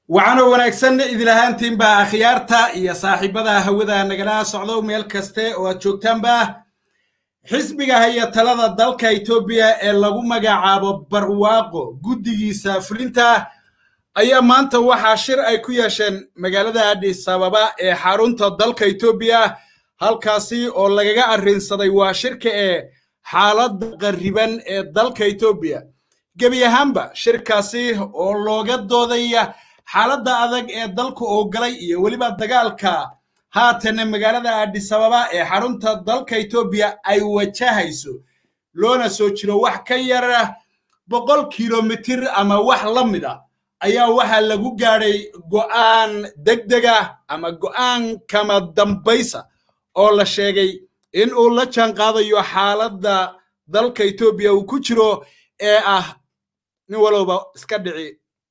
waxaana wanaagsan idil ahaantiinba akhyaarta iyo saaxiibada hawada nagala socdo meel kaste oo aad joogtaanba xisbiga haya talada dalka etoobiya ee lagu magacaabo barwaaqo guddigiisa fulinta ayaa maanta waxaa shir ay ku yeesheen magaalada adhis ababa ee xarunta dalka etoobiya halkaasi oo lagaga arrinsaday waa shirka ee xaaladda qarriban ee dalka etoobiya gebi ahaanba shirkaasi oo looga doodaya xaaladda adag ee dalku oo galay iyo weliba dagaalka haatana magaalada adhis ababa ee xarunta dalka etoobiya ay wajahayso loona soo jiro wax ka yara boqol kilomitir ama wax la mid a ayaa waxaa lagu gaadhay go'aan degdega ama go'aan kama dambaysa oo la sheegay in uu la jaan qaadayo xaaladda dalka etoobiya uu ku jiro ee ah nin walowba iska dhici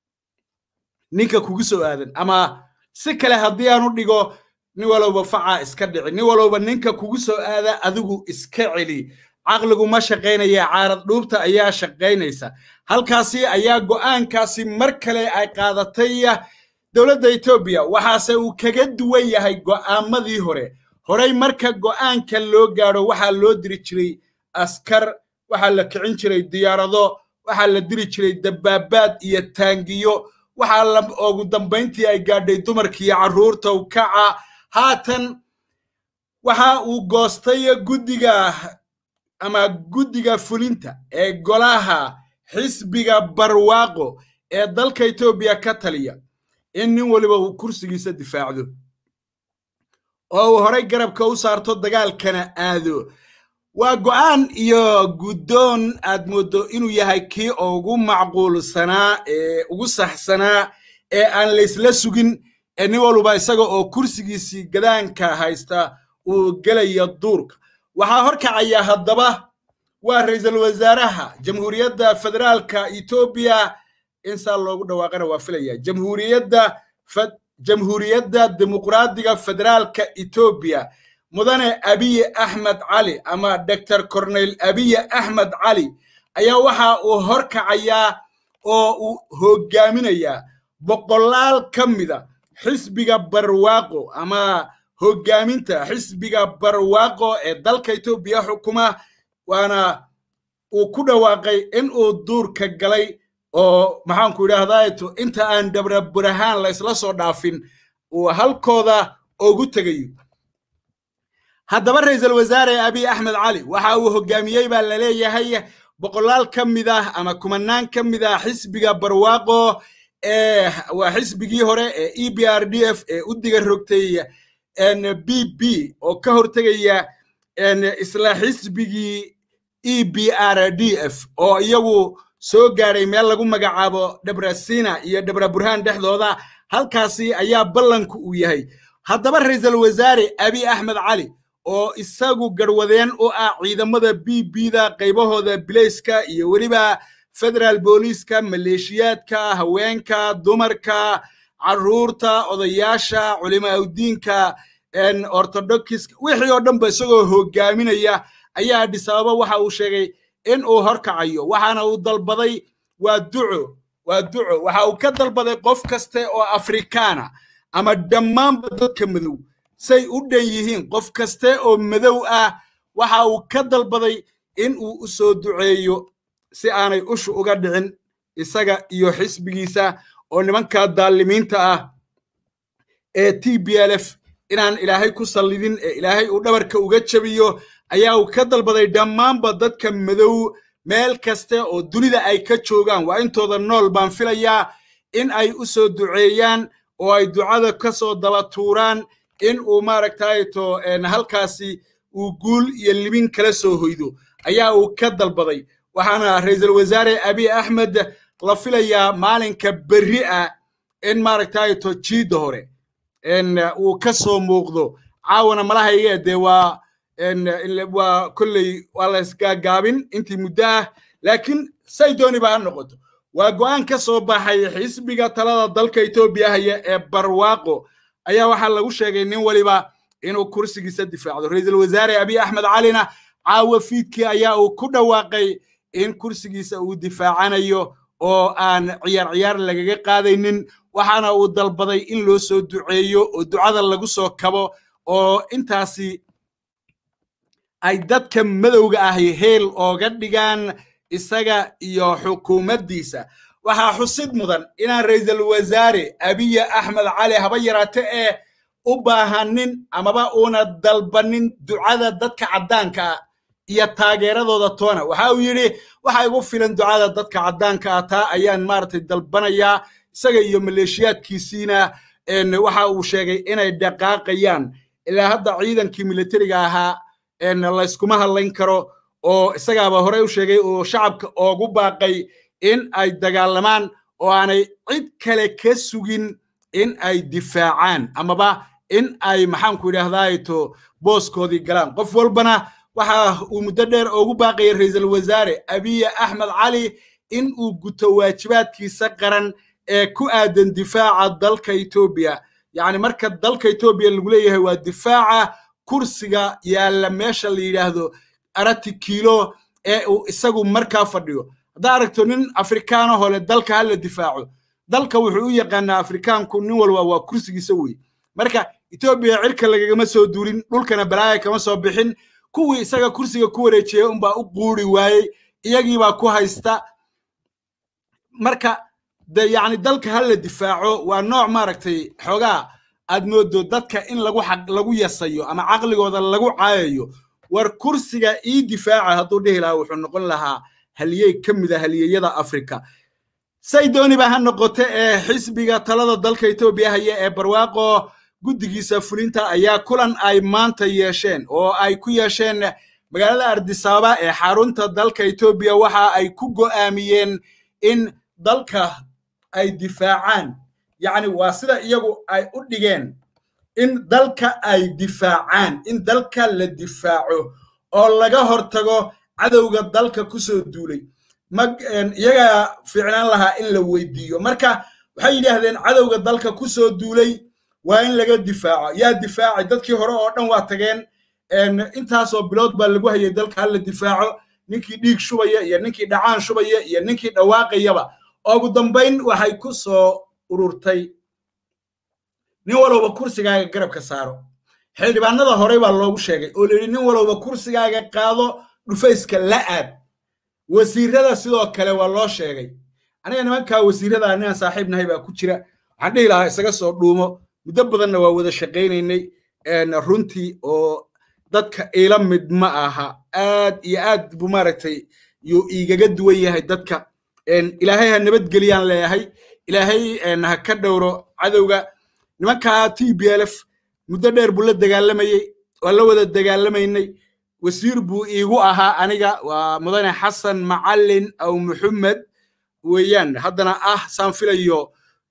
ninka kugu soo aadan ama si kale haddii aan u dhigo nin walowba facaa iska dhici nin walowba ninka kugu soo aada adigu iska celi caqligu ma shaqaynaya caarad dhuubta ayaa shaqaynaysa halkaasi ayaa go'aankaasi mar kale ay qaadatay dowladda etoobiya waxaase uu kaga duwan yahay go'aamadii hore horey marka go'aanka loo gaadho waxaa loo diri jiray askar waxaa la kicin jiray diyaarado waxaa la diri jiray dabaabaad iyo taangiyo waxaa ugu dambayntii ay gaadhay dumarkiiyo carruurta u kaca haatan waxa uu goostay guddiga ama guddiga fulinta ee golaha xisbiga barwaaqo ee dalka etoobiya ka taliya in nin waliba uu kursigiisa difaacdo oo uu horay garabka u saarto dagaalkana aado waa go'aan iyo guddoon aad mooddo inuu yahay kii ugu macquulsanaa ee ugu saxsanaa ee aan laysla sugin ee nin walba isaga oo kursigiisii gadaanka haysta uu gelaya duurka waxaa horkacaya haddaba waa ra'iisul wasaaraha jamhuuriyadda federaalka etoobiya in saa loogu dhawaaqana waa filaya jamhuuriyadda jamhuuriyadda dimuqraadiga federaalka etoobiya mudane abiye axmed cali ama doctor corneyl abiye axmed cali ayaa waxa uu horkacayaa oo uu hoggaaminayaa boqolaal ka mida xisbiga barwaaqo ama hoggaaminta xisbiga barwaaqo ee dalka etoobiya xukuma waana uu ku dhawaaqay in uu duurka galay oo maxaanku idhaahdaa inta aan dabra burahaan la ysla soo dhaafin uu halkooda ugu tegayo haddaba ra'iisul wasaare abiy axmed cali waxa uu hoggaamiyey baa la leeyahay boqolaal ka mid ah ama kumanaan ka mid ah xisbiga barwaaqo ee waa xisbigii hore ee e b r d f ee u diga rogtay b b oo ka hortegaya isla xisbigii e b r d f oo iyagu soo gaadhay meel lagu magacaabo dhabrasina iyo dhabra burhaan dhexdooda halkaasi ayaa ballanku uu yahay haddaba ra'iisul wasaare abiy axmed cali oo isagu garwadeen u ah ciidamada b b-da qaybahooda bilayska iyo weliba federaal booliiska maleeshiyaadka haweenka dumarka carruurta odayaasha culimaaudiinka ortodokis wixii oo dhanba isagoo hoggaaminaya ayaa adhis ababa waxa uu sheegay in uu horkacayo waxaana uu dalbaday waa duco waa duco waxa uu ka dalbaday qof kaste oo afrikaana ama dhammaanba dadka madow say u dhan yihiin qof kaste oo madow ah waxa uu ka dalbaday in uu u soo duceeyo si aanay ushu uga dhicin isaga iyo xisbigiisa oo nimanka daalimiinta ah ee t b l f inaan ilaahay ku sallidin ee ilaahay uu dhabarka uga jabiyo ayaa uu ka dalbaday dhammaanba dadka madow meel kaste oo dunida ay ka joogaan waa intooda nool baan filayaa in ay u soo duceeyaan oo ay ducada ka soo daba tuuraan in uu maaragtayto halkaasi uu guul iyo libin kala soo hoydo ayaa uu ka dalbaday waxaana ra'iisul wasaare abiy axmed la filayaa maalinka berri ah in maaragtayto jiidda hore uu ka soo muuqdo caawana malahayga dee waa waa kolley waa la isgaagaabin intii muddo ah laakiin say dooniba ha noqoto waa go'aan ka soo baxay xisbiga talada dalka etoobiya haya ee barwaaqo ayaa waxaa lagu sheegay nin waliba inuu kursigiisa difaacdo ra'iisul wasaare abiy axmed calina caawa fiidkii ayaa uu ku dhawaaqay in kursigiisa uu difaacanayo oo aan ciyaar ciyaar lagaga qaadaynin waxaana uu dalbaday in loo soo duceeyo oo ducada lagu soo kabo oo intaasi ay dadka madowga ahi heel ooga dhigaan isaga iyo xukuumaddiisa waxaa xusid mudan inaan ra'iisul wasaare abiya axmed cali haba yaraate ee u baahanin amaba uuna dalbanin ducada dadka caddaanka ah iyo taageeradooda toona waxa uu yidhi waxa igu filan ducada dadka caddaanka ah taa ayaan maaragtay dalbanayaa isaga iyo maleeshiyaadkiisiina waxa uu sheegay inay dhaqaaqayaan ilaa hadda ciidankii militariga ahaa layskuma hadlayn karo oo isagaaba horey u sheegay oo shacabka oogu baaqay in ay dagaalamaan oo aanay cid kale ka sugin in ay difaacaan amaba in ay maxaanku idhaahdaato booskoodii galaan qof walbana waxa uu muddo dheer oogu baaqayay ra'iisul wasaare abiya axmed cali in uu guto waajibaadkiisa qaran ee ku aadan difaaca dalka etoobiya yacni marka dalka etoobiya lagu leeyahay waa difaaca kursiga yaalla meesha la yidhaahdo arati kiilo ee uu isagu markaa fadhiyo haddaa aragto nin afrikaana hole dalka hala difaaco dalka wuxuu u yaqaanaa afrikaanku nin walba waa kursigiisa wey marka etoobiya cirka lagagama soo duulin dhulkana balaaya kama soo bixin kuwii isaga kursiga ku wareejiyey unbaa u quuri waayey iyagiibaa ku haysta marka de yacni dalka hala difaaco waa nooc maaragtay xoogaa aad moodo dadka in lagu xaq lagu yasayo ama caqligooda lagu caayayo war kursiga ii difaaca hadduu dhihi lahaa wuxuu noqon lahaa haliyey ka mid a haliyeyada afrika say dooniba ha noqote ee xisbiga talada dalka etoobiya haya ee barwaaqo guddigiisa fulinta ayaa kulan ay maanta yeesheen oo ay ku yeesheen magaalada ardisaaba ee xarunta dalka etoobiya waxa ay ku go'aamiyeen in dalka ay difaacaan yacni waa sida iyagu ay u dhigeen in dalka ay difaacaan in dalka la difaaco oo laga hortago cadowga dalka ku soo duulay iyagaa fiicnaan lahaa in la weydiiyo marka waxay yidhaahdeen cadowga dalka ku soo duulay waa in laga difaaco yaa difaacay dadkii hore oo dhan waa tageen intaasoo bilood baa lagu hayay dalka hala difaaco ninkii dhiig shubaya iyo ninkii dhacaan shubaya iyo ninkii dhawaaqayaba ugu dambayn waxay ku soo ururtay nin walowba kursigaaga garabka saaro xildhibaanada horey baa loogu sheegay oo layidhi nin walowba kursigaaga qaado dhufayska la aad wasiirada sidoo kale waa loo sheegay aniga nimankaa wasiirada ninaan saaxiib nahay baa ku jira waxaan dhihi lahaa isaga soo dhuumo muddo badanna waa wada shaqaynaynay runtii oo dadka ila mid ma aha aad iyo aad buu maaragtay yuu igaga duwan yahay dadka ilaahay ha nabadgeliyaan leeyahay ilaahay ha ka dhowro cadowga nimankaa t b l f muddo dheer buu la dagaalamayey waa la wada dagaalamaynay wasiir buu iigu ahaa aniga waa mudane xasan macallin aw muxamed weeyaan haddana ah saan filayo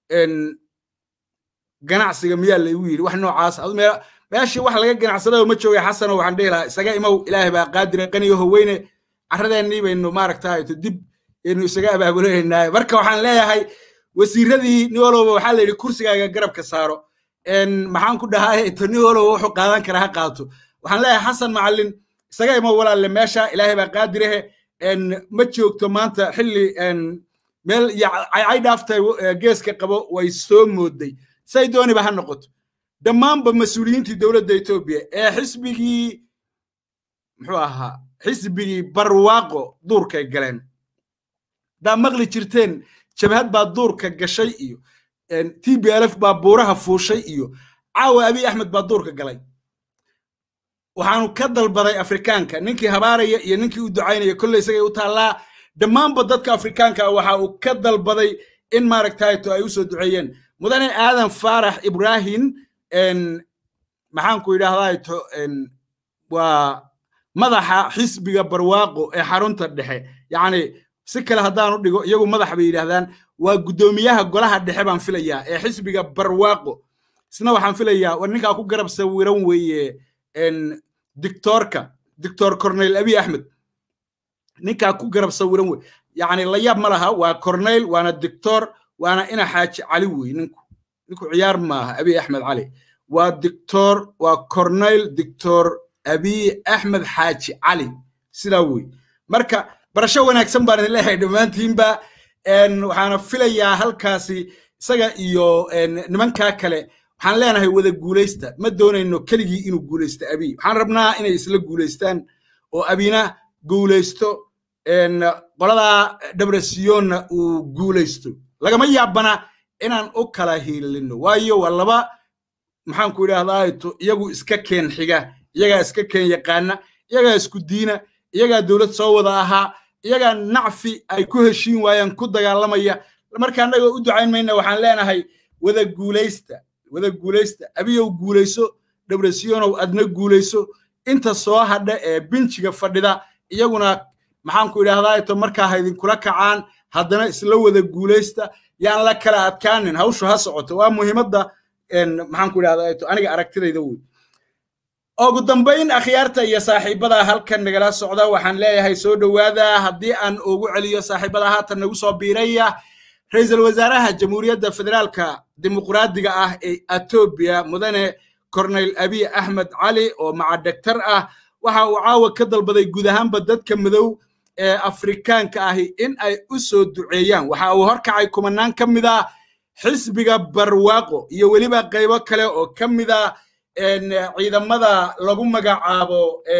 ganacsiga miyaa laygu yidhi wax noocaas meeshii wax laga ganacsadaba ma joogay xasano waxaan dhihi lahaa isaga imow ilaahay baa qaadire qaniyo howeyne carradeennii baynu maaragtay dib aynu isaga abaabulaynaa marka waxaan leeyahay wasiiradii nin walowba waxaa la yidhi kursigaaga garabka saaro maxaan ku dhahaa to nin walowba wuxuu qaadan karaa ha qaato waxaan leeyahay xasan macallin isaga imow walaalle meesha ilaahay baa qaadirehe ma joogto maanta xilli meel caycay dhaaftay geeska qabo way soo mooday say dooniba ha noqoto dhammaanba mas-uuliyiintii dowladda etoobiya ee xisbigii muxuu ahaa xisbigii barwaaqo duurkay galeen haddaa maqli jirteen jabhad baa duurka gashay iyo t b l f baa buuraha fuushay iyo caawa abiy axmed baa duurka galay waxaanu ka dalbaday afrikaanka ninkii habaaraya iyo ninkii u ducaynaya kolley isagay u taallaa dhammaanba dadka afrikaanka ah waxa uu ka dalbaday in maaragtayto ay u soo duceeyeen mudane aadan faarax ibrahim maxaanku idhahdaato waa madaxa xisbiga barwaaqo ee xarunta dhexe yacni si kale haddaanu dhigo iyagu madax bay yidhahdaan waa guddoomiyaha golaha dhexe baan filayaa ee xisbiga barwaaqo isna waxaan filayaa war ninkaa ku garab sawiran weeye dictoorka dictor corneyl abiy axmed ninkaa ku garab sawiran wey yacni layaab ma laha waa corneyl waana dictor waana ina xaaji cali wey ninku ninku ciyaar maaha abiy axmed cali waa dictor waa corneyl dictor abiy axmed xaaji cali sidaa wey marka barasho wanaagsan baan idin leeyahay dhammaantiinba waxaana filayaa halkaasi isaga iyo nimankaa kale waxaan leenahay wada guulaysta ma doonayno keligii inuu guulaysto abiy waxaan rabnaa inay isla guulaystaan oo abina guulaysto qoladaa dhabrasiyonna uu guulaysto lagama yaabana inaan u kala hiilino waayo waa laba maxaanku idhahdaa iyagu iska keen xiga iyagaa iska keen yaqaana iyagaa isku diina iyagaa dowlad soo wada ahaa iyagaa nacfi ay ku heshiin waayaan ku dagaalamaya marka annaga u ducayn mayna waxaan leenahay wada guulaysta wada guulaysta abiyow guulayso dhabrasiyonow adna guulayso inta soo hadha ee binjiga fadhida iyaguna maxaanku idhahdaa ito markaa ha idinkula kacaan haddana isla wada guulaysta yaan la kala adkaanin hawshu ha socoto waa muhiimadda maxaanku idhahdaa ito aniga aragtidayda wey ugu dambayn akhyaarta iyo saaxiibada halkan nagala socda waxaan leeyahay soo dhowaada haddii aan ugu celiyo saaxiibada haatan nagu soo biiraya ra-iisul wasaaraha jamhuuriyadda federaalka dimuqraadiga ah ee etoobiya mudane corneyl abiy axmed cali oo macadhegtar ah waxa uu caawa ka dalbaday guud ahaanba dadka madow ee afrikaanka ahi in ay u soo duceeyaan waxa uu horkacay kumanaan ka mid ah xisbiga barwaaqo iyo weliba qaybo kale oo ka mid ah ciidamada lagu magacaabo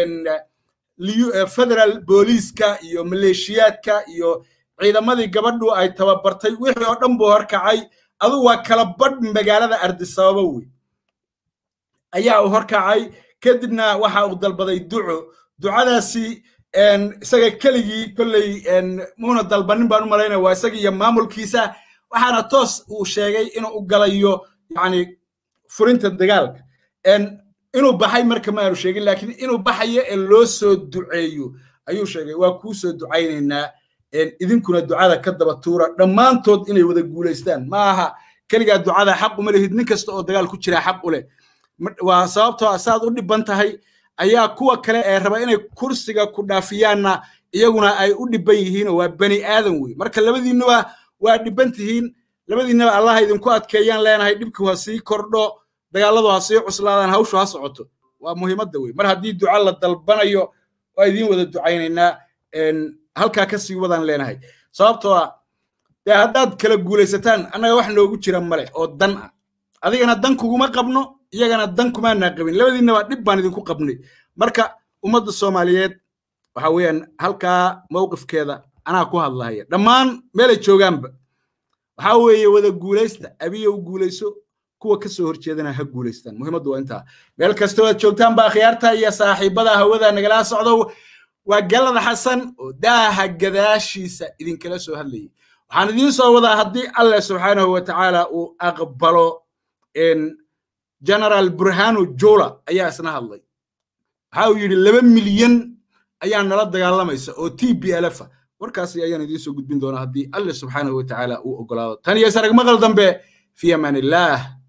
federal booliiska iyo maleeshiyaadka iyo ciidamadii gabadhu ay tababartay wixii oo dhan buu horkacay adu waa kala badh magaalada ardisababa wey ayaa uu horkacay kadibna waxa uu dalbaday duco ducadaasi isaga keligii kolley muuna dalbanin baan u malaynaya waa isaga iyo maamulkiisa waxaana toos uu sheegay inuu u galayo yani furinta dagaalka inuu baxay marka ma aanu sheegin laakiin inuu baxayo ee loo soo duceeyo ayuu sheegay waa kuu soo ducaynaynaa idinkuna ducada ka daba tuura dhammaantood inay wada guulaystaan ma aha keligaa ducada xaq uma lihid nin kasta oo dagaal ku jira xaq u leh waa sababtoo saad u dhiban tahay ayaa kuwa kale ee raba inay kursiga ku dhaafiyaanna iyaguna ay u dhiban yihiinoo waa bani aadan wey marka labadiinnuba waa dhiban tihiin labadiinnaba allaha idinku adkeeyaan leenahay dhibku ha sii kordho dagaalladu ha sii cuslaadaan hawshu ha socoto waa muhiimadda wey mar haddii duca la dalbanayo waa idiin wada ducaynaynaa halkaa ka sii wadaan leenahay sababtoo ah dee haddaad kala guulaysataan annaga wax noogu jira male oo dan ah adigana dan kuguma qabno iyagana dan kumaanaa qabin labadiinnaba dhib baan idinku qabnay marka ummadda soomaaliyeed waxa weeyaan halkaa mowqifkeeda anaa ku hadlahaya dhammaan meelay joogaanba waxaa weeye wada guulaysta abiyow guulayso kuwa ka soo horjeedana ha guulaystaan muhiimaddu waa intaa meel kastoo aad joogtaan baa khiyaarta iyo saaxiibada hawada nagala socdo waa galada xasan oo daaha gadaashiisa idinkala soo hadlayay waxaan idiin soo wadaa haddii allah subxaanahu wa tacaala uu aqbalo general burhanu jola ayaa isna hadlay waxa uu yidhi laba milyan ayaa nala dagaalamaysa oo t b lf warkaasi ayaan idiin soo gudbin doonaa haddii allah subxaanahu wa tacaala uu ogolaado tan iyo saragmaqal dambe fi amaan illah